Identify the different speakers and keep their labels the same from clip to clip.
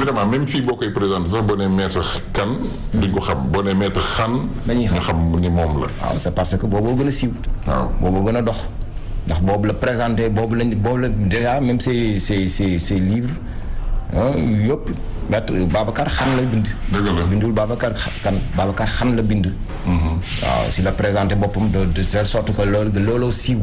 Speaker 1: évidemment même fii boo koy présenté sax boo nee maître kan duñ ko xam boo nee maître xan
Speaker 2: dañuy xam
Speaker 1: nga xam ni moom la
Speaker 2: waaw c'est parce que booboo gën a siiw
Speaker 1: waaw
Speaker 2: boobu gën a dox ndax boobu la présenté boobu lañ boobu la déjà même ses ses ses ses livres ah yëpp maître Babacar xan la bind.
Speaker 1: Dëgg la.
Speaker 2: bindul Babacar kan Babacar xan la bind. waaw si la présenté boppam de de telle sorte que loolu looloo siiw.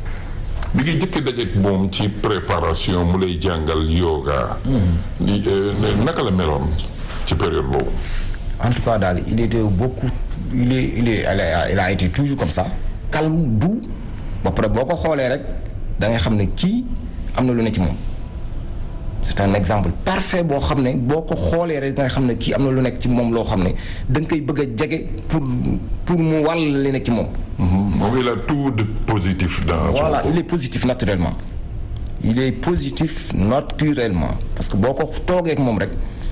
Speaker 1: bi nga jëkk dajeek moom ci préparation mu lay jàngal yoga li, euh, naka la meloon ci période boobu
Speaker 2: en tout cas daal il était beaucoup il est il est il a, il a été toujours comme ça calme doux ba pare boo ko xoolee rek da ngay xam ne kii am na lu ne ci moom c'est un exemple parfait boo xam ne boo ko xoolee rek da ngay xam ne kii am na lu nekk ci moom loo xam ne da nga koy bëgg a jege pour pour mu wàll li nekk ci moom.
Speaker 1: moom il a tout de positif dans
Speaker 2: voilà
Speaker 1: son
Speaker 2: il est positif naturellement il est positif naturellement parce que boo ko toogee ak moom rek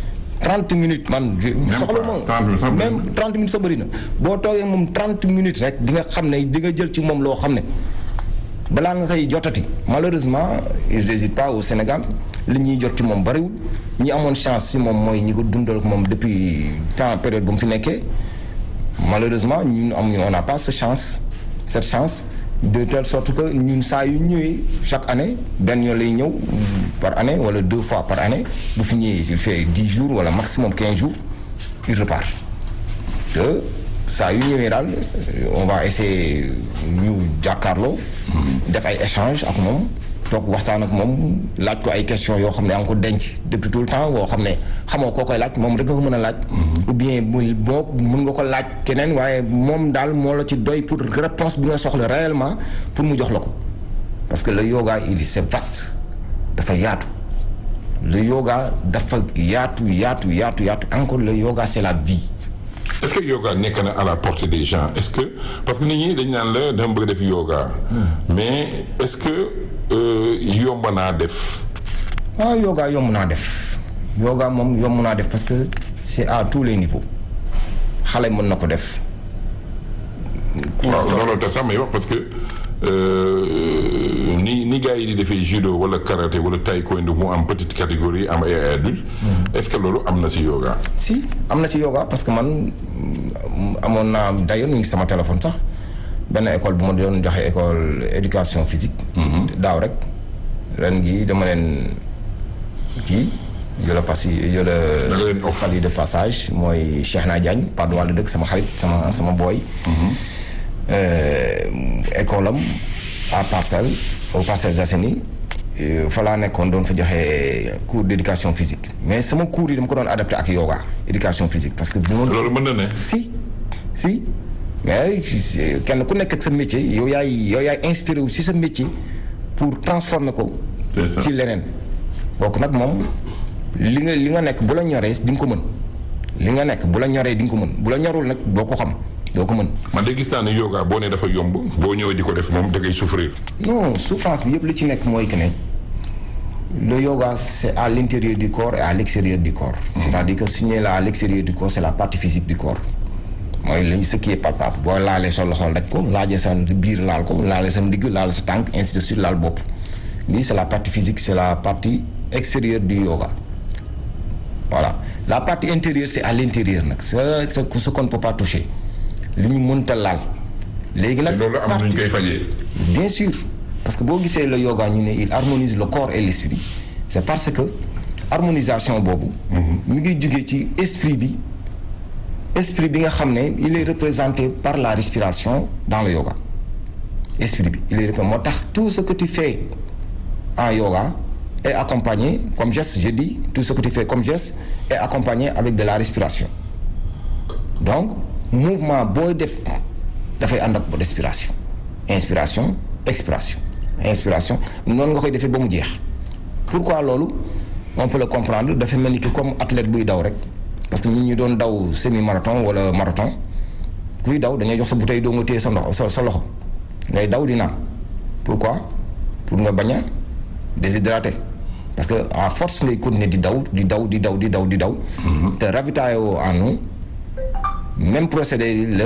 Speaker 2: 30 minutes man. soxla
Speaker 1: pas, 30 minutes sax
Speaker 2: moom
Speaker 1: bëri
Speaker 2: même 30 minutes sa bëri na boo toogee ak moom 30 minutes rek di nga xam ne di nga jël ci moom loo xam ne balaa nga koy jotati malheureusement il réside pas au Sénégal li ñuy jot ci moom bariwul ñi amoon chance si moom mooy ñi ko dundal ak moom depuis temps période bu mu fi nekkee. malheureusement ñun amuñu on n'a pas cette chance cette chance de telle sorte que ñun saa yu ñëwee chaque année benn yoon lay ñëw par année wala deux fois par année bu fi ñëwee il fait dix jours wala maximum quinze jours il repart te saa yu ñëwee daal on va essayer ñu jàkkaarloo def ay échange ak moom toog waxtaan ak moom laaj ko ay questions yoo xam ne yaa ngi ko denc depuis tout le temps boo xam ne xamoo koo koy laaj moom rek nga ko mën a laaj. ou bien bu boo mën nga ko laaj keneen waaye moom daal moo la ci doy pour réponse bi nga soxla réellement pour mu jox la ko. parce que le yoga il c'est vaste dafa yaatu le yoga dafa yaatu yaatu yaatu yaatu encore le yoga c'est la vie.
Speaker 1: est-ce que yoga nekk na à la portée des gens est-ce que parce que nit ñi dañ naan la dama bëgg def yoga mais est-ce que euh, yomb naa def
Speaker 2: waaw yoga yomb naa def yoga moom yomb naa def parce que c'est à tous les niveaux xale mën na ko def.
Speaker 1: waaw looloo tax sax may wax parce que euh, ni ni gars yi di defee judo wala karaté wala taekwondo mu am petite catégorie am ay adulte est-ce que loolu am na ci yoga
Speaker 2: si am na ci yoga parce que man mm, amoon naa d'ailleurs mu ngi sama téléphone sax benn école bu ma doon joxe école éducation physique. daaw rek ren gi dama leen kii jëla pass
Speaker 1: Da nga leen
Speaker 2: jëla
Speaker 1: off.
Speaker 2: fali de passage mooy Cheikh Na Diagne pas de wàllu dëkk sama xarit sama sama booy. école am à Parcelles au Parcelles Assainies euh, fa laa nekkoon doon fa joxe cours d'éducation physique mais sama cours yi dama ko doon adapté ak yoga éducation physique parce que bu ma
Speaker 1: loolu mën na ne
Speaker 2: si si mais si- si- kenn ku nekk ak sa métier yow yaay yow yaay inspiré wu si sa métier pour transformer ko
Speaker 1: C'est ça.
Speaker 2: ci leneen kooku nag moom li nga li nga nekk bu la ñoree di nga ko mën li nga nekk bu la ñoree di nga ko mën bu la ñorul nag doo ko xam doo ko mën
Speaker 1: man de gis naa ne yoga boo nee dafa yomb boo ñëwee di ko def moom da ngay souffrir
Speaker 2: non souffrance bi yëpp li ci nekk mooy que ne le yoga c'est à l'intérieur du corps et à l'extérieur du corps c'est-à-dire que su ñu nee la à l'extérieur du corps c'est la partie physique du corps mooy lañu ce qui est palpable boo laalee sa loxo daj ko laajee sa biir laal ko laalee sa ndigg laal sa tànk ainsi de suite laal bopp lii c'est la partie physique c'est la partie extérieure du yoga voilà la partie intérieure c'est à l'intérieur nag c'est c'est ce qu'on ne peut pas toucher li ñu mënta laal léegi
Speaker 1: te
Speaker 2: nag
Speaker 1: loolu am na ñu koy fajee
Speaker 2: bien sûr parce que boo gisee le yoga ñu ne il harmonise le corps et l'esprit c'est parce que harmonisation boobu mi ngi jugee ci esprit bi esprit bi nga xam ne il est représenté par la respiration dans le yoga esprit bi il est représenté moo tax tout ce que tu fais en yoga est accompagné comme geste je dis tout ce que tu fais comme geste est accompagné avec de la respiration donc mouvement booy def dafay ànd ak respiration inspiration expiration inspiration noonu nga koy defee ba mu jeex pourquoi loolu on peut le comprendre dafa mel ni que comme athlète buy daw rek parce que ñun ñu doon daw semi marathon wala marathon kuy daw dañuy jox sa bouteille doo nga téye sa ndox sa sa loxo ngay daw di naan pourquoi pour nga bañ a déshydrater parce que à force ngay continuer di daw di daw di daw di daw di daw te ravitailler en eau même procédé la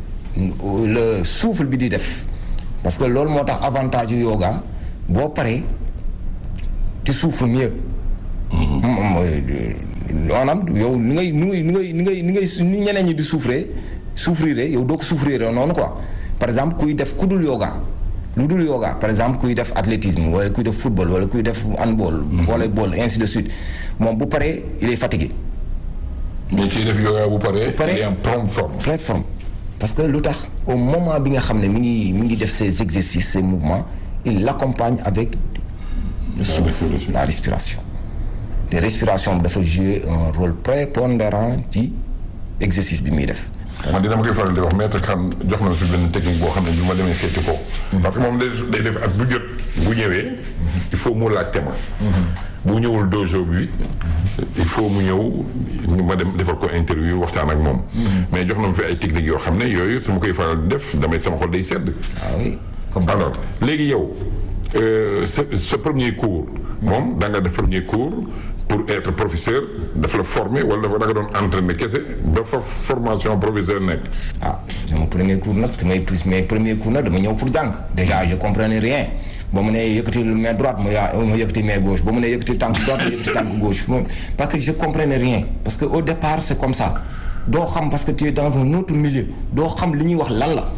Speaker 2: le souffle bi di def parce que loolu moo tax avantage yu yoga boo paree tu souffles mieux. mooy maanaam yow ni ngay ni ngay ni ngay ni ngay ni ngay ni ñeneen ñi di souffrir souffrir yow doo ko souffrir noonu quoi par exemple kuy def ku dul yoga lu dul yoga par exemple kuy def athlétisme wala kuy def football wala kuy def handball. volleyball ainsi de suite moom bu paree il est fatigué.
Speaker 1: mais kiy def yoga bu paree.
Speaker 2: paree
Speaker 1: il est en pleine forme.
Speaker 2: pleine forme parce que lu tax au moment bi nga xam ne mi ngi mi ngi def ses exercices ses mouvements il l'accompagne avec le souffle
Speaker 1: respiration.
Speaker 2: la respiration te respiration bi dafa jouer un rôle prépondérant ci exercice bi muy def
Speaker 1: man dina ma koy faral di wax maître xam jox na ma fi benn technique boo xam ne bi ma demee seeti ko. parce que moom day day def ak bu jot bu ñëwee. il faut mu laajte ma. bu ñëwul dojo bi. il faut mu ñëw ñu ma dem defal ko interview waxtaan ak moom. mais jox na ma fi ay techniques yoo xam ne yooyu su ma koy faral di def damay sama xol day sedd.
Speaker 2: ah oui comme
Speaker 1: alors léegi yow euh, sa sa premier cours. moom da nga def premier cours pour être professeur dafa la former wala dafa da nga doon entraîner kese ba fa formation professeur nekk.
Speaker 2: ah sama premier cours nag samay plus mes premiers cours nag dama ñëw pour jàng déjà je comprenais rien ba mu ne yëkkati main droite ma yaa ma yëkkati main gauche ba mu ne yëkkati tànk droite ma yëkkati tànk gauche moom parce que je comprenais rien parce que au départ c'est comme ça doo xam parce que tu es dans un autre milieu doo xam li ñuy wax lan la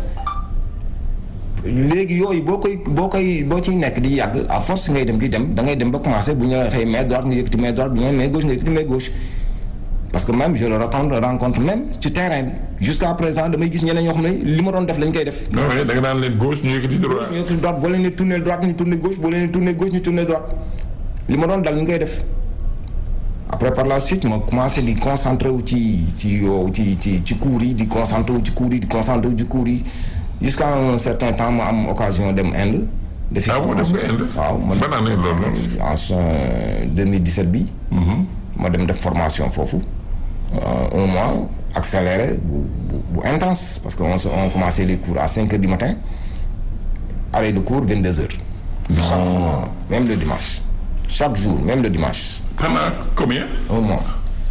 Speaker 2: léegi yooyu boo koy boo koy boo ciy nekk di yàgg à force ngay dem di dem da ngay dem ba commencer bu ñu la waxee main droite nga yëkkati main droite bu ñu la main gauche nga yëkkati main gauche parce que même je le rencontre rencontre même ci terrain bi jusqu'à présent damay gis ñeneen ñoo xam ne li ma doon def lañ koy def.
Speaker 1: non mais da nga daan leen gauche ñu yëkkati droite.
Speaker 2: ñu yëkkati droite boo leen di tourner droite ñu tourner gauche boo leen di tourner gauche ñu tourner droite li ma doon dal ñu koy def après par la suite ma commencé di concentré wu ci ci yow ci ci ci cours yi di concentré wu ci cours yi di concentré wu ci cours yi jusqu'à un certain temps ma am occasion dem Inde. defi
Speaker 1: ah bon def nga Inde.
Speaker 2: waaw man
Speaker 1: ban année loolu noonu.
Speaker 2: en son 2017 bi. ma dem def formation foofu. un mois accéléré bu bu bu intense parce que on se on commençait les cours à 5 heures du matin arrêt de cours 22 heures. chaque jour même le dimanche. chaque jour même le dimanche.
Speaker 1: pendant combien.
Speaker 2: un mois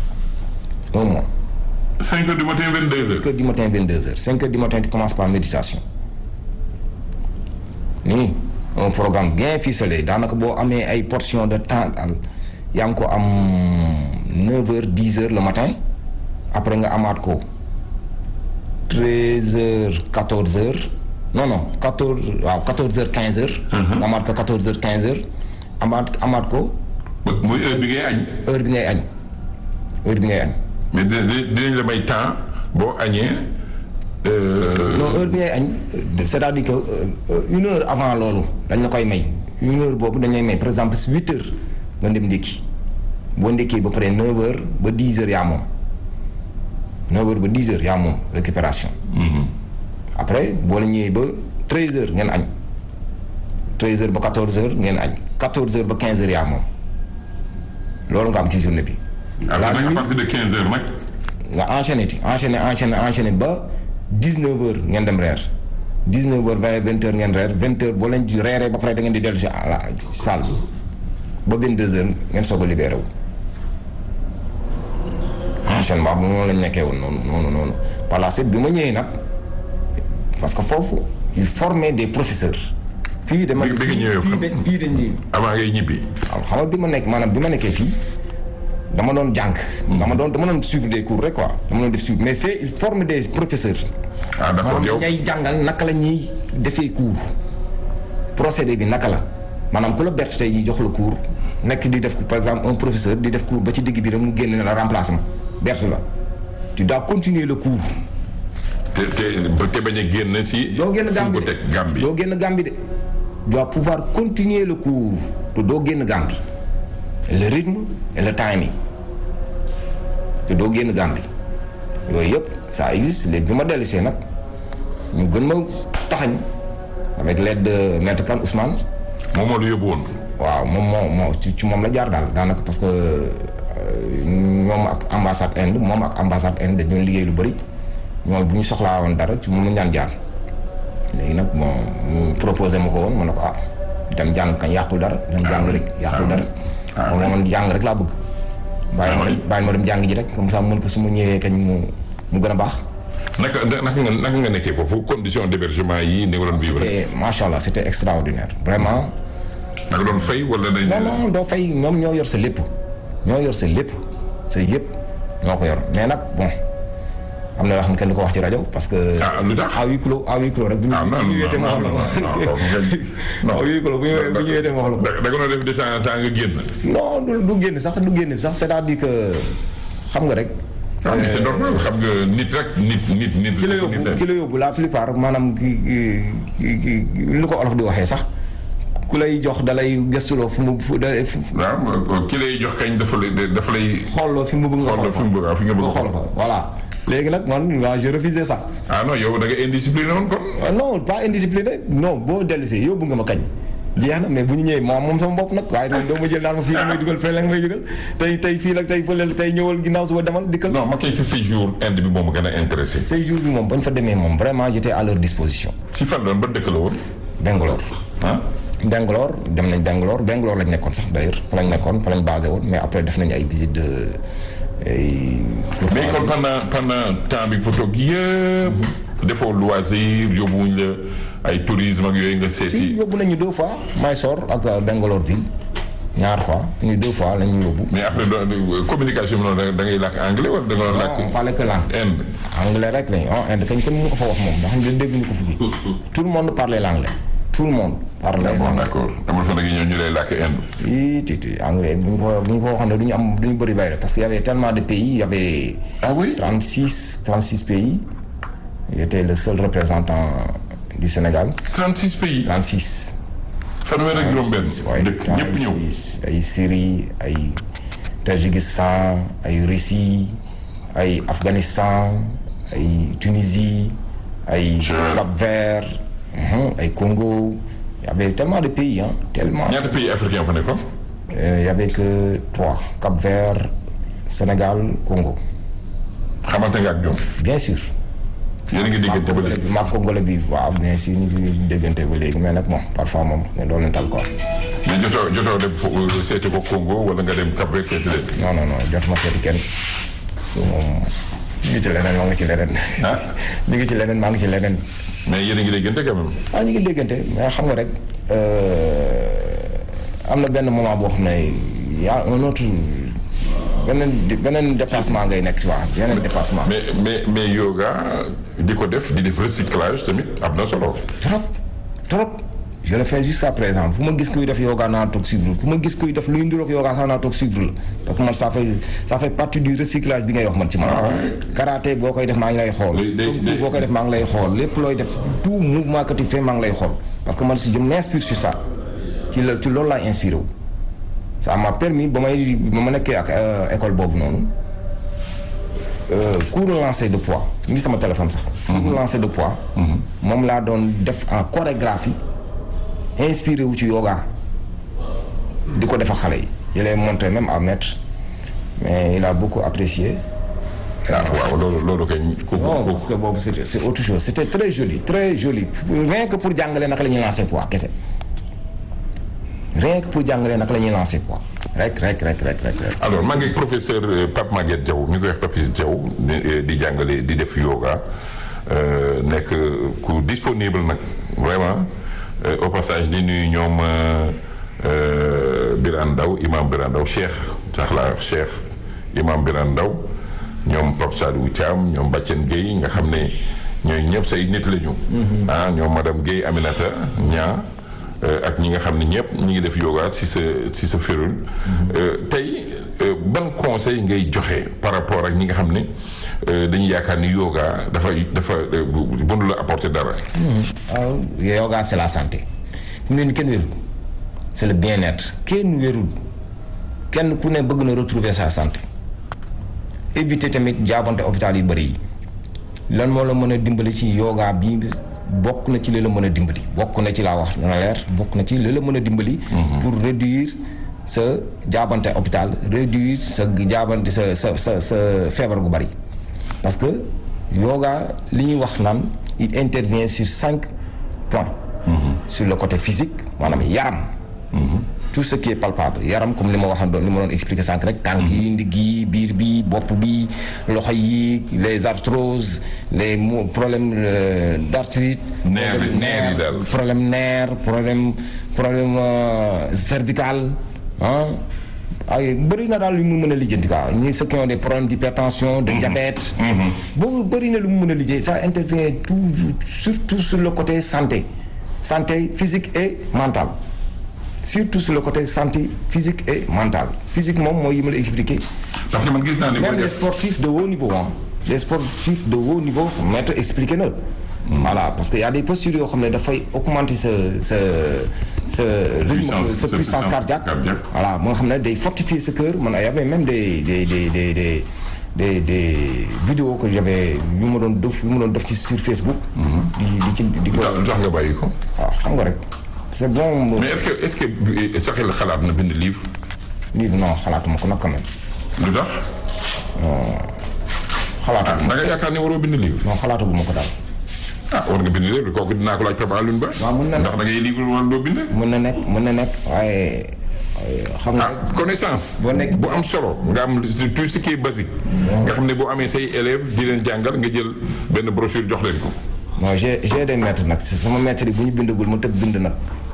Speaker 2: un mois.
Speaker 1: 5 heures du matin 22 heures.
Speaker 2: 5 heures du matin 22 heures 5 heures du matin tu commences par méditation nii un programme bien ficelé daanaka boo amee ay portions de temps daal yaa ngi ko am 9 heures 10 heures le matin après nga amaat ko 13 heures 14 heures non non 14 waaw 14 heures 15 heures. nga amaat ko 14 heures 15 heures amaat amaat ko
Speaker 1: muy heure bi ngay añ.
Speaker 2: heure bi ngay añ heure bi ngay añ.
Speaker 1: mais dina dinañ la may temps boo añee. euh,
Speaker 2: non heure bi ngay añ c'est-à-dire que euh, une heure avant loolu dañ la koy may une heure boobu dañ lay may par exemple si huit heures nga dem ndékki boo ndékkee ba pare neuf heures ba dix heures yaa moom neuf heures ba dix heures yaa moom récupération après boo la ñëwee ba treize heures ngeen añ treize heures ba quatorze heures ngeen añ quatorze heures ba quinze heures yaa moom loolu nga am ci journée bi
Speaker 1: après
Speaker 2: la
Speaker 1: nag à
Speaker 2: nuit
Speaker 1: partir de 15 heures nag.
Speaker 2: nga enchaîné ti enchaîné enchaîné enchaîné ba 19 heures ngeen dem reer 19 heures 20 20 heures ngeen reer 20 heures boo leen di reeree ba pare da ngeen di dellu si à la ci salle bi ba 22 heures ngeen soog a libéré wu. enchaînement bi noonu lañ nekkee woon noonu noonu noonu par la suite bi ma ñëwee nag parce que foofu il formait des professeurs. fii dama
Speaker 1: Bi- bi nga ñëwee
Speaker 2: fii
Speaker 1: fan?
Speaker 2: dañ fii dañuy.
Speaker 1: avant ngay ñibbi.
Speaker 2: waaw xam nga bi ma nekk maanaam bi ma nekkee fii dama doon jàng. dama doon dama doon suivre des cours rek quoi dama doon def suivre mais fee il forme des professeurs.
Speaker 1: ah d'accord yow
Speaker 2: maanaam ngay jàngal naka la ñuy defee cours procédé bi naka la maanaam ku la bert tey jii jox la cours nekk di def ko par exemple un professeur di def cours ba ci digg bi rek mu génne la remplacement bert la tu dois continuer le cours.
Speaker 1: te te te bañ a génn si.
Speaker 2: doo génn
Speaker 1: fu
Speaker 2: gàmbi
Speaker 1: ko
Speaker 2: de
Speaker 1: teg gàmbi.
Speaker 2: doo génn gàmbi de dois pouvoir continuer le cours te doo génn gàmbi le rythme et le timing te doo génn gàmbi yooyu yëpp ça existe léegi bi ma dellusee nag ñu gën ma taxañ avec l'aide de maître Kane Ousmane
Speaker 1: moom moo la yóbbu woon.
Speaker 2: waaw moom moo moo ci ci moom la jaar daal daanaka parce que euh, ñoom ak ambassade Inde moom ak ambassade Inde dañu doon liggéey lu bëri ñoom bu ñu soxlaa woon dara ci moom la ñu daan jaar léegi nag bon mu proposé ma ko woon ma ne ko ah dem jàng kañ yàqul dara dem jàng rek yàqul dara
Speaker 1: ah
Speaker 2: moom man jàng rek laa bëgg bàyyi ma dem bàyyi ma dem jàng ji rek comme ça mën ko su ma ñëwee kañ mu mu gën a baax
Speaker 1: naka naka nga naka nga nekkee foofu condition d'hébergement yi ni nga doon vivre.
Speaker 2: te macha allah c'était extraordinaire vraiment
Speaker 1: naka doon fay wala dañ.
Speaker 2: non non doo fay ñoom ñoo yor sa lépp ñoo yor sa lépp sa yëpp ñoo ko yor mais nag bon am na yoo xam ne kenn du ko wax ci rajo parce que.
Speaker 1: ah lu tax
Speaker 2: à huis clos à huis clos rek. bu ñu
Speaker 1: ah non
Speaker 2: bu ñu wéetee ma wax la ko.
Speaker 1: non
Speaker 2: à huis clos bu ñu bu ñu wéetee ma wax la ko.
Speaker 1: da nga doon def de temps en temps nga génn.
Speaker 2: non du du génn sax du génn sax c'est-à-dire que xam nga rek.
Speaker 1: ah mais c'est normal xam nga nit rek nit nit nit.
Speaker 2: ki la yóbbu ki la yóbbu la plupart maanaam ki ki ki lu ko olof di waxee sax ku lay jox dalay gëstuloo fu mu fu da
Speaker 1: waaw ki lay jox kañ dafa lay dafa lay.
Speaker 2: xooloo fi mu bëgg nga
Speaker 1: xool fi mu bëgg fi nga bëgg
Speaker 2: xool fa voilà léegi nag man waaw je refusé ça.
Speaker 1: ah non yow da nga indiscipliné woon kon.
Speaker 2: non pas indiscipliné non boo dellusee yóbbu nga ma kañ. jeex na mais bu ñu ñëwee moom moom sama bopp nag waaye nag doo ma jël naan ma fii la may dugal fee la may dugal tey tey fii la tey fële tey ñëwal ginnaaw suba demal dikkal.
Speaker 1: non ma koy fi séjour Inde bi moom ma gën a intéressé.
Speaker 2: séjour bi moom bañ fa demee moom vraiment j'étais à leur disposition.
Speaker 1: si fan doon ba dëkk la woon.
Speaker 2: Bangalore.
Speaker 1: ah.
Speaker 2: Bangalore dem nañ Bangalore Bangalore lañ nekkoon sax d'ailleurs fa lañ nekkoon fa lañ basé woon mais après def nañ ay visite de ay.
Speaker 1: mais kon pendant pendant temps bi fa toog yëpp. defoo loisir yóbbuwuñ la ay tourisme ak yooyu nga seeti.
Speaker 2: si yóbbu nañu deux fois Mysore ak Bangalore ville ñaar fois ñu deux fois la ñu yóbbu.
Speaker 1: mais après doo communication bi noonu da ngay làkk anglais wala da nga doon làkk.
Speaker 2: non on parlait que langue.
Speaker 1: Inde.
Speaker 2: anglais rek lañ ah Inde kañ kenn mënu ko fa wax moom ndax ñu dégg ñu ko fi. tout le monde parlait l'anglais tout le monde. parlait
Speaker 1: bon
Speaker 2: l'anglais
Speaker 1: d'accord dama fa nag ñëw ñu lay làkk Inde.
Speaker 2: ii ti ti anglais bu ñu ko bu ñu ko waxoon ne du ñu am du ñu bëri bayre parce que y avait tellement de pays y avait.
Speaker 1: ah oui.
Speaker 2: 36 36 pays j'étais le seul représentant du Sénégal
Speaker 1: 36 pays.
Speaker 2: 36.
Speaker 1: fanweer ak juróom-benn.
Speaker 2: waaye
Speaker 1: dëkk ñëpp ñëw.
Speaker 2: 36 ay Syrie ay Tadjikistan ay Russie ay Afghanistan ay Tunisie ay
Speaker 1: Tchad.
Speaker 2: Cap-Vert mhm, ay Congo y avait tellement de pays hein tellement.
Speaker 1: ñaata pays africain fa nekkoon.
Speaker 2: Euh, y avait que trois Cap-Vert Sénégal Congo
Speaker 1: xamante nga ak ñoom.
Speaker 2: bien sûr.
Speaker 1: yéen a ngi déggante ba léegi.
Speaker 2: maag Congolais bi waaw bien sûr ñu ngi déggante ba léegi mais nag bon parfois moom mais loolu leen tal quoi.
Speaker 1: mais jotoo jotoo dem fo seeti ko Congo wala nga dem Cap Vert seeti leen.
Speaker 2: non non non jot ma seeti kenn moom ñu ngi ci leneen maa ngi ci leneen.
Speaker 1: ah
Speaker 2: ñu ngi ci leneen maa ngi ci leneen.
Speaker 1: mais yéen a ngi déggante quand même.
Speaker 2: ah ñu ngi déggante mais xam nga rek euh, am na benn moment boo xam ne y a un autre beneen beneen déplacement ngay nekk ci waa yeneen déplacement.
Speaker 1: mais mais mais yoga di ko def di def recyclage tamit am na solo.
Speaker 2: trop trop je le fais jusqu'à présent fu ma gis kuy def yoga naa toog suivre fu ma gis kuy def luy nduroog yoga sax naa toog suivre la parce que man ça fait ça fait partie du recyclage bi ngay wax man ci man.
Speaker 1: Ah ouais.
Speaker 2: karaté boo koy def maa ngi lay xool.
Speaker 1: Léegi- léegi-
Speaker 2: kung fu boo koy def maa ngi lay xool lépp looy def tout mouvement que tu fais maa ngi lay xool parce que man si je m'inspire sur ça ci la ci loolu laay inspiré wu. ça m'a permis ba may ba ma nekkee ak euh, école boobu noonu euh, cours de lancer de poids ñu ngi sama téléphone sax. cours de lancer de poids. moom laa doon def en chorégraphie inspiré wu ci yoga di ko def ak xale yi. je l'ai montré même à maître mais il a beaucoup apprécié.
Speaker 1: ah waaw loolu loolu kay. ku
Speaker 2: non
Speaker 1: ku
Speaker 2: parce que boobu c'était c'est autre chose c'était très joli très joli rien que pour jàngale naka la ñuy lancer poids kese rien que pour jàngale naka la ñuy lancer poids rek rek rek rek rek rek.
Speaker 1: alors maa ngi ak professeur euh, Pape Maguette Diaw ñu koy wax Papis Diaw di euh, di jàngale di def yoga euh, nekk ku disponible nag vraiment euh, au passage di nuyu ñoom euh, euh, Birane Ndaw imam Birane Ndaw Cheikh sax laa wax Cheikh imam Birane Ndaw ñoom Pape Sadou Thiam ñoom Bacen Gueye nga xam ne ñooy ñëpp say nit la ñu. ah ñoom madame Gueye Aminata Ñaa Euh, ak ñi nga xam ne ñëpp ñu ngi def yoga si sa si sa férule Euh, tey euh, ban conseil ngay joxe par rapport ak ñi nga xam ne euh, dañuy yaakaar ni yoga dafa dafa euh, bu- mënu la apporter dara.
Speaker 2: waaw yoga c'est la santé fi mu ne nii kenn wérul c'est le bien-être kenn wérul kenn ku ne bëgg na retrouver sa santé éviter tamit jaabante hôpital yu bëri yi lan moo la mën a dimbali ci yoga bi bokk na ci li la mën a dimbali bokk na ci laa wax na leer bokk na ci li la mën a dimbali. pour réduire sa jaabante hôpital réduire sa jaabante sa sa sa sa feebar gu bëri parce que yoga li ñuy wax naan il intervient sur cinq points. sur le côté physique maanaam yaram. tout ce qui est palpable yaram comme li ma waxoon doon li ma doon expliquer sànq rek. tànk yi ndigg yi biir bi bopp bi loxo yi les arthroses les mo problèmes euh, d'arthrite.
Speaker 1: Nerf yi- nerf yi daal.
Speaker 2: problème nerf problème problème euh, cervical ah ay bëri na daal lu mu mën a lijjanti quoi ñi ceux qui ont des problèmes d'hypertension de diabète boobu bëri na lu mu mën a lijjanti ça intervient toujours surtout sur le côté santé santé physique et mentale surtout sur le côté santé physique et mentale physique moom mooy yi ma la expliqué
Speaker 1: parce que man gis naa ne booy
Speaker 2: même les
Speaker 1: def
Speaker 2: sportifs de haut niveau ah les sportifs de haut niveau maître expliqué na voilà parce que y a des postures yoo xam ne dafay augmenter sa sa sa rythme
Speaker 1: Puissance-
Speaker 2: sa
Speaker 1: sa
Speaker 2: puissance
Speaker 1: puissance
Speaker 2: cardiaque
Speaker 1: cardiaque.
Speaker 2: voilà moo nga xam ne day fortifier sa cœur man y avait même des des des des des des des vidéos que j'avais yu ma doon def yu ma doon def ci sur Facebook di di ci di ko
Speaker 1: lu tax nga bàyyi ko
Speaker 2: waaw xam nga rek c'est bon
Speaker 1: mais est-ce que est-ce que sa xel xalaat na bind livre
Speaker 2: livre non xalaatuma ko nag quand même
Speaker 1: lu tax
Speaker 2: xalaatuma
Speaker 1: da nga yaakaar ne waroo bind livre
Speaker 2: non xalaataguma ko daal
Speaker 1: ah war nga bind livre kooku dinaa ko laaj Papa Alioune Ba
Speaker 2: waaw mën na
Speaker 1: ndax da ngay livre wala doo bind
Speaker 2: mën na nekk mën na nekk waaye xam nga
Speaker 1: ah connaissance
Speaker 2: Boo nekk-
Speaker 1: bu am solo nga am tout ce qui est basique nga xam ne boo amee say élèves di leen jàngal nga jël benn brochure jox leen ko
Speaker 2: non j'ai j'ai des maîtres nag si sama maître yi bu ñu bindagul ma tëb bind nag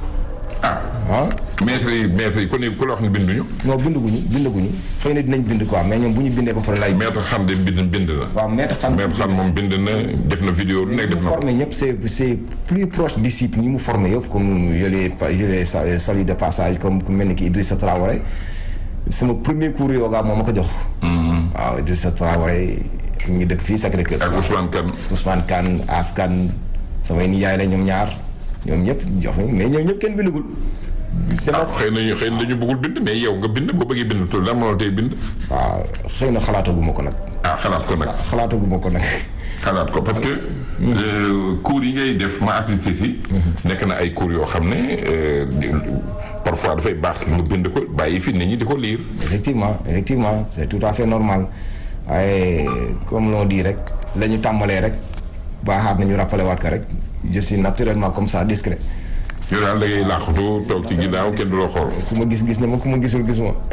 Speaker 1: ah
Speaker 2: ah
Speaker 1: maître yi maître yi ku ne ku la wax ne binduñu
Speaker 2: non bindaguñu bindaguñu xëy na dinañ bind quoi mais ñoom bu ñu bindee ba pare lay
Speaker 1: maître xam de bind bind na
Speaker 2: waaw maître xam
Speaker 1: maître xam moom bind na def na vidéo lu nekk
Speaker 2: ñu
Speaker 1: def
Speaker 2: mu
Speaker 1: na ko
Speaker 2: formé ñëpp c'est c'est plus proche disciple ñi mu formé yëpp comme je les je les sa- salue de passage comme ku mel ni ki Idrissa Traoré sama premier cours yoga moo ma ko jox waaw Idrissa Traoré ñu dëkk fii Sacré-Cœur
Speaker 1: ak Ousmane Kane
Speaker 2: Ousmane Kane As Kane samay nijaay la ñoom ñaar ñoom ñëpp jox mais ñoom ñëpp kenn bindagul c'est
Speaker 1: ah xëy na ñu xëy na dañu bëggul bind mais yow nga bind boo bëggee bind tout lan moo la tey bind
Speaker 2: waaw xëy na xalaataguma ko nag
Speaker 1: ah xalaat ko nag
Speaker 2: xalaataguma ko nag
Speaker 1: xalaat ko parce que euh, cours yi ngay def ma assisté si nekk na ay cours yoo xam ne euh, di- parfois dafay baax nga bind ko bàyyi fi nit ñi di ko lire
Speaker 2: effectivement effectivement c'est tout à fait normal waaye comme l'on dit rek la ñu tàmbalee rek baaxaat nañu rappelé waat ko rek je suis naturellement comme ça discret
Speaker 1: yow daal da ngay laaxatu toog ci ginnaaw kenn du la xool
Speaker 2: ku ma gis gis na ma ku ma gisul gis ma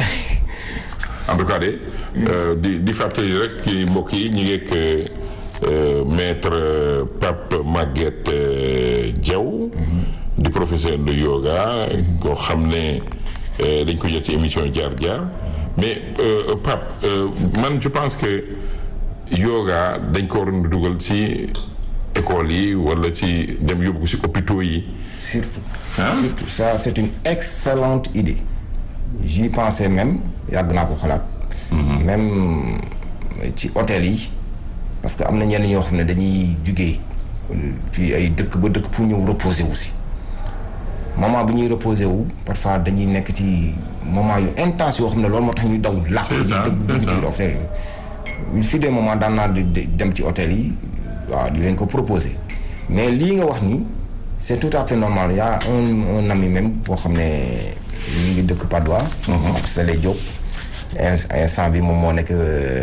Speaker 1: en tout cas de euh, di di fàttali rek ci mbokk yi ñu ngi ak euh, maître euh, Pape Maguette euh, Diaw di professeur de yoga koo xam ne euh, dañ ko jël ci émission jaar jaar mais euh, Pape euh, man je pense que yoga dañ ko waroon dugal ci école yi wala ci dem yóbbu ko ci hôpitaux yi
Speaker 2: surtout
Speaker 1: Hein?
Speaker 2: surtout ça c'est une excellente idée j'y pensais même yàgg naa ko xalaat même ci hôtel yi parce que am na ñenn ñoo xam ne dañuy jugee ci ay dëkk ba dëkk pour ñëw reposer wu si moment bu ñuy reposer wu parfois dañuy nekk ci moment yu intense yoo xam ne loolu moo tax ñuy daw làq
Speaker 1: C'est ça,
Speaker 2: dugg dugg
Speaker 1: c'est
Speaker 2: ci
Speaker 1: ça.
Speaker 2: biir hôtel yi il fut des moments daan naa di di dem ci hôtel yi waaw di leen ko proposer mais lii nga wax ni c'est tout à fait normal y a un un ami même boo xam ne ñu ngi dëkk Padois ak Sele Diop in- instant bi moom moo nekk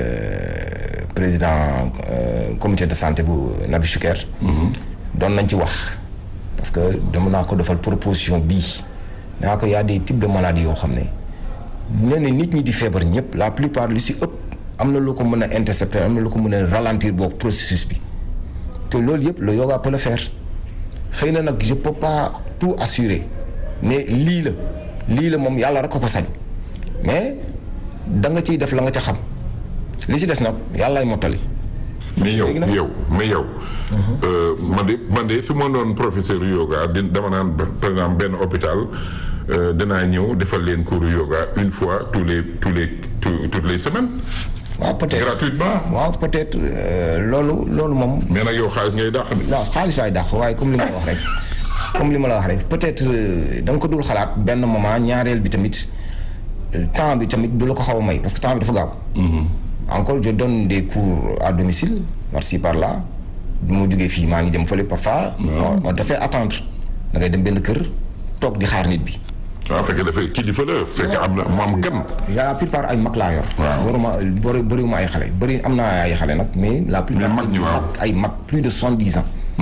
Speaker 2: euh, président euh, comité de santé bu Nabi Choucair doon nañ ci wax parce que dama naa ko defal proposition bii naa ko y a des types de maladies yoo xam ne nee na nit ñi di feebar ñëpp la plupart lu si ëpp am na lu ko mën a intercepter am na lu ko mën a ralentir boobu processus bi te loolu yëpp le yoga peut le faire xëy na nag je peux pas tout assurer mais lii la lii la moom yàlla rek ko ko sañ mais da nga ciy def la nga ca xam li ci des nag yàllaay mottali
Speaker 1: mais yow
Speaker 2: Léegi nag-
Speaker 1: yow mais yow. euh, man de man de su ma doon professeur yoga di dama naan ba- par exemple benn hôpital euh, danaa ñëw defal leen cours yoga une fois tous les tous les tous- toutes les semaines
Speaker 2: waaw peut-être
Speaker 1: gratuitement.
Speaker 2: waaw peut-être euh, loolu loolu moom
Speaker 1: mais nag yow xaalis ngay dàq de.
Speaker 2: non xaalis laay dàq waaye comme li ma la wax rek comme li ma la wax rek peut-être euh, da nga ko dul xalaat benn moment ñaareel bi tamit euh, temps bi tamit du la ko xaw a may parce que temps bi dafa gaaw. encore je donne des cours à domicile par-ci par-là du ma jógee fii maa ngi dem fële parfois. on on dafay attendre da ngay dem benn kër toog di xaar nit bi.
Speaker 1: waaw fekk dafay kilifa la fekk am na mu am gan.
Speaker 2: la plupart ay mag laa yor.
Speaker 1: Waaw.
Speaker 2: waruma bëri bëriwuma ay xale bëri am naa ay xale nag mais la plupart
Speaker 1: Mais mag ñi, waaw.
Speaker 2: ay mag plus de soixante-dix ans.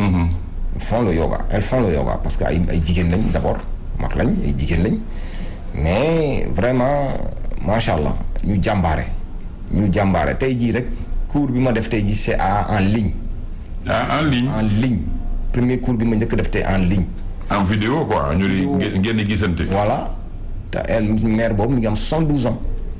Speaker 2: font le yoga elles font le yoga parce que ay ay jigéen lañ d'abord mag lañ ay jigéen lañ mais vraiment macha allah ñu jàmbaare ñu jàmbaare tey jii rek cours bi ma def tey jii c'est à en ligne
Speaker 1: ah en ligne
Speaker 2: en ligne premier cours bi ma njëkk def tey en ligne
Speaker 1: en vidéo quoi ñu di ngeen ngeen di gisante.
Speaker 2: voilà te elle mère boobu mi ngi am 72 ans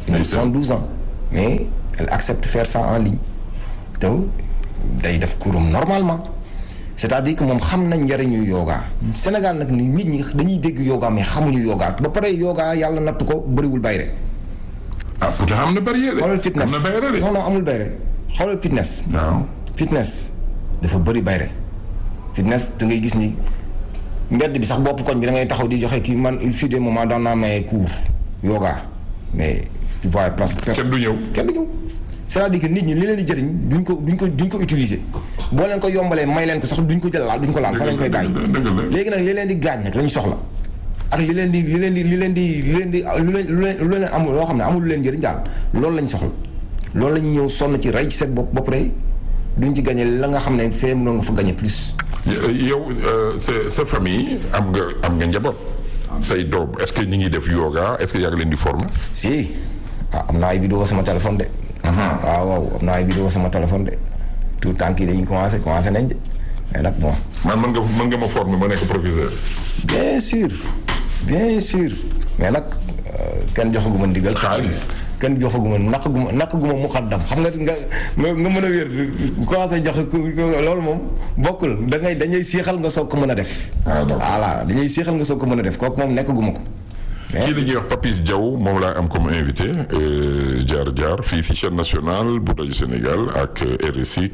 Speaker 2: une de 72 ans mais elle accepte faire ça en ligne te day def kurum normalement c'est-à-dire que moom xam nañ njëriñu yoga Sénégal nag ni nit ñi dañuy dégg yoga mais xamuñu yoga ba pare yoga yàlla natt ko bëriwul bayre
Speaker 1: ah pourtant am na barrière de.
Speaker 2: xoolal fitness
Speaker 1: am na bayre de.
Speaker 2: non non amul bayre xoolal fitness
Speaker 1: waaw.
Speaker 2: fitness dafa bëri bayre fitness da ngay gis ni mbedd bi sax bopp koñ bi da ngay taxaw di joxe kii man il fut des moments daan naa maye cours yoga mais tu vois presque
Speaker 1: kenn du ñëw.
Speaker 2: kenn du ñëw c'est-à-dire que nit ñi li leen di jëriñ duñ ko duñ ko duñ ko utiliser boo leen ko yombalee may leen ko sax duñ ko jël laal duñ ko laal fa lañ koy bàyyi
Speaker 1: dëgg la
Speaker 2: léegi nag li leen di gaañ nag lañu soxla ak li leen di li leen di li leen di li leen di lu leen lu leen lu leen amul loo xam ne amul lu leen njëriñ daal loolu lañ soxla loolu la ñu ñëw sonn ci rey ci seen bopp ba pare duñ ci gagné la nga xam ne fee mënoon nga fa gagné plus.
Speaker 1: yow sa sa famille am nga am nga njaboot. say doom est-ce que ñi ngi def yoga est-ce que yaa ngi leen di former.
Speaker 2: si ah am naa ay vidéo sama téléphone de. waaw waaw am naa ay vidéo sama téléphone de tout tànk yi dañuy commencé commencé nañ de mais nag bon.
Speaker 1: man mën nga mën nga ma former ma nekk professeur.
Speaker 2: bien sûr bien sûr mais nag kenn joxaguma ndigal.
Speaker 1: xaalis.
Speaker 2: kenn joxaguma naqaguma naqaguma muqaddam xam nga nga nga nga mën a wér commencé joxe loolu moom bokkul da ngay dañuy siixal nga soog ko mën a def.
Speaker 1: ah d'accord
Speaker 2: voilà dañuy siixal nga soog ko mën a def kooku moom nekkaguma ko.
Speaker 1: kii la ñuy wax Papis Diaw moom laa am comme invité jaar jaar fii ci chaîne nationale bu rajo Sénégal ak RSI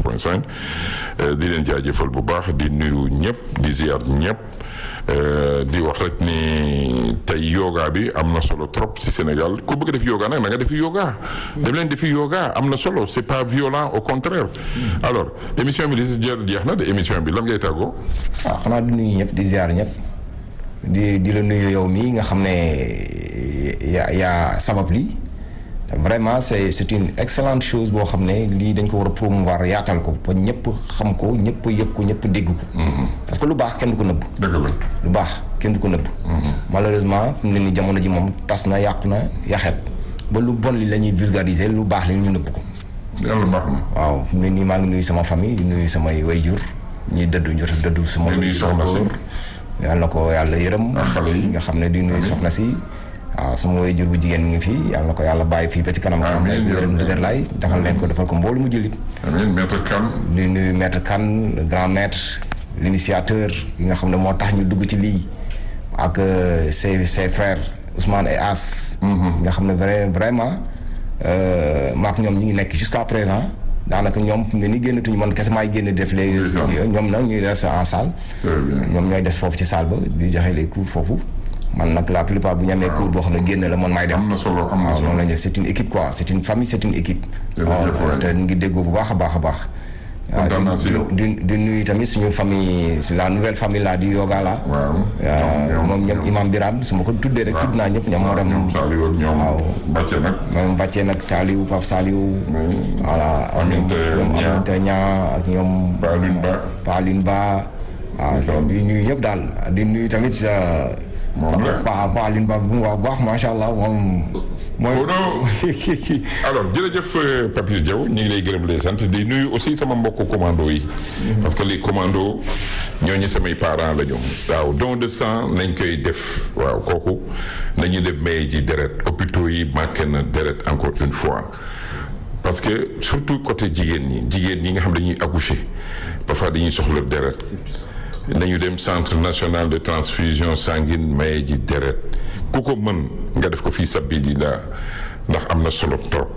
Speaker 1: 92.5 di leen jaajëfal bu baax di nuyu ñëpp di ziar ñëpp di wax rek ni tey yoga bi am na solo trop ci Sénégal ku bëgg def yoga nag na nga defi yoga. dem leen defi yoga am na solo c'est pas violent au contraire. alors émission bi li si jeex na de émission bi lan ngay tàggoo.
Speaker 2: waaw xanaa di nuyu ñëpp di ziar ñëpp. di di la nuyu yow mii nga xam ne yaa yaa sabab lii vraiment c'est c'est une excellente chose boo xam ne lii dañ ko war a promouvoir yaatal ko ba ñëpp xam ko ñëpp yëg ko ñëpp dégg ko. parce que lu baax kenn du ko nëbb.
Speaker 1: dëgg la
Speaker 2: lu baax kenn du ko nëbb. malheureusement fi mu ne nii jamono ji moom tas na yàqu na yaxet ba lu bon li la ñuy vulgariser lu baax li ñu nëbb ko.
Speaker 1: yàlla baax na.
Speaker 2: waaw fi mu ne nii maa ngi nuyu sama famille di nuyu samay wayjur ñi dëddu njot dëddu sama.
Speaker 1: di nuyu soxna si.
Speaker 2: yàlla na ko yàlla yërëm.
Speaker 1: ak xale yi
Speaker 2: nga xam ne di nuyu soxna si. waaw sama waajur bu jigéen mi ngi fi yàlla na ko yàlla bàyyi fii ba ci kanam. xam ne yërëm dëgër laay defal leen ko defal ko mboolu mu jëlit.
Speaker 1: amiin maître Kane.
Speaker 2: di nuyu maître Kane le grand maître l'initiateur yi nga xam ne moo tax ñu dugg ci lii ak ses ses frères Ousmane et As. nga xam ne vrai vraiment maak ñoom ñi ngi nekk jusqu'à présent. daanaka ñoom fi mu ne nii génnatuñu man kese maay génn def les ñoom nag ñuy rester en salle ñoom ñooy des foofu ci salle ba di joxe les cours foofu man nag la plupart bu ñu amee cours boo xam ne génn la man maay dem
Speaker 1: am na solo am na
Speaker 2: waaw
Speaker 1: solo
Speaker 2: noonu lañ def c'est une équipe quoi c'est une famille c'est une équipe waaw te ñu ngi déggoo bu baax a baax a baax
Speaker 1: kontaan naa si yow.
Speaker 2: di di nuyu tamit suñu famille la nouvelle famille là di yoga la
Speaker 1: waaw
Speaker 2: waaw moom ñoom imam Birane su ma ko tuddee rek tudd naa ñëpp ñoom moo dem
Speaker 1: ñoom Saliou ak ñoom
Speaker 2: waaw.
Speaker 1: Bàcce nag.
Speaker 2: moom bàccee nag Saliou Pape Saliou voilà ak ñoom
Speaker 1: Aminata
Speaker 2: ñoom
Speaker 1: Niang.
Speaker 2: Aminata Niang ak ñoom
Speaker 1: Paalune Ba.
Speaker 2: Paaline Ba waaw di nuyu ñëpp daal di nuyu tamit sa
Speaker 1: Moom la.
Speaker 2: Pa Paaline Ba bu baax baax macha allah moom mooy
Speaker 1: Kono. alors jërëjëf euh, Papis Diaw ñu ngi lay gërëm di sant di nuyu aussi sama mbokku commando yi. parce que les commandos ñooñu samay parents la ñu. waaw don de sang nañ koy def waaw kooku nañu dem maye ji deret hôpitaux yi manqué na deret encore une fois. parce que surtout côté jigéen ñi jigéen ñi nga xam dañuy accoucher parfois dañuy soxla deret nañu dem centre national de transfusion sanguine maye ji deret ku ko mën nga def ko fii sabilillah ndax am na solo trop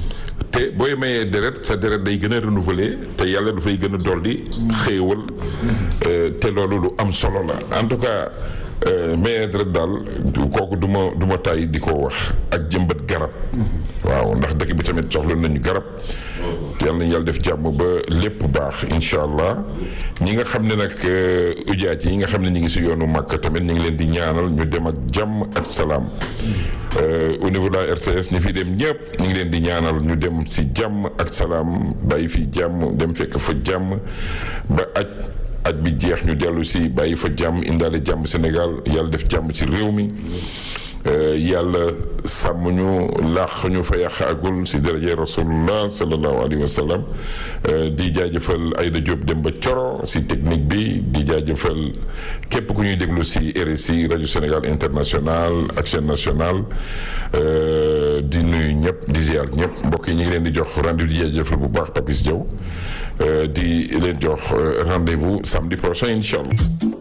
Speaker 1: te booy mayee deret sa deret day gën a renouveler te yàlla dafay gën a dolli xéewal euh, te loolu lu am solo la en tout cas euh, mayee deret daal du- kooku du ma du ma tàyyi di ko wax ak jëmbat garab waaw ndax dëkk bi tamit soxla nañu garab yàlla nañu yàlla def jàmm ba lépp baax incha allah ñi nga xam ne nag ujaat yi nga xam ne ñi ngi si yoonu màkk tamit ñu ngi leen di ñaanal ñu dem ak jàmm ak salaam Euh, au niveau de la RTS ñi fi dem ñëpp ñu ngi leen di ñaanal ñu dem si jàmm ak salaam bàyyi fi jàmm dem fekk fa jàmm ba aj aj bi jeex ñu dellu si bàyyi fa jàmm indaale jàmm Sénégal yàlla def jàmm ci réew mi yàlla sàmm ñu laax ñu fa yàq agul si daraje rasulullah sallallahu alayhi wa sallam di jaajëfal Aïda Diop dem ba Coro si technique bi di jaajëfal képp ku ñuy déglu si RSI rajo Sénégal international ak chaîne nationale di nuyu ñëpp di ziar ñëpp mbokk yi ñu ngi leen di jox rendez-vous di jaajëfal bu baax Papis Diaw di leen jox rendez-vous samedi prochain incha allah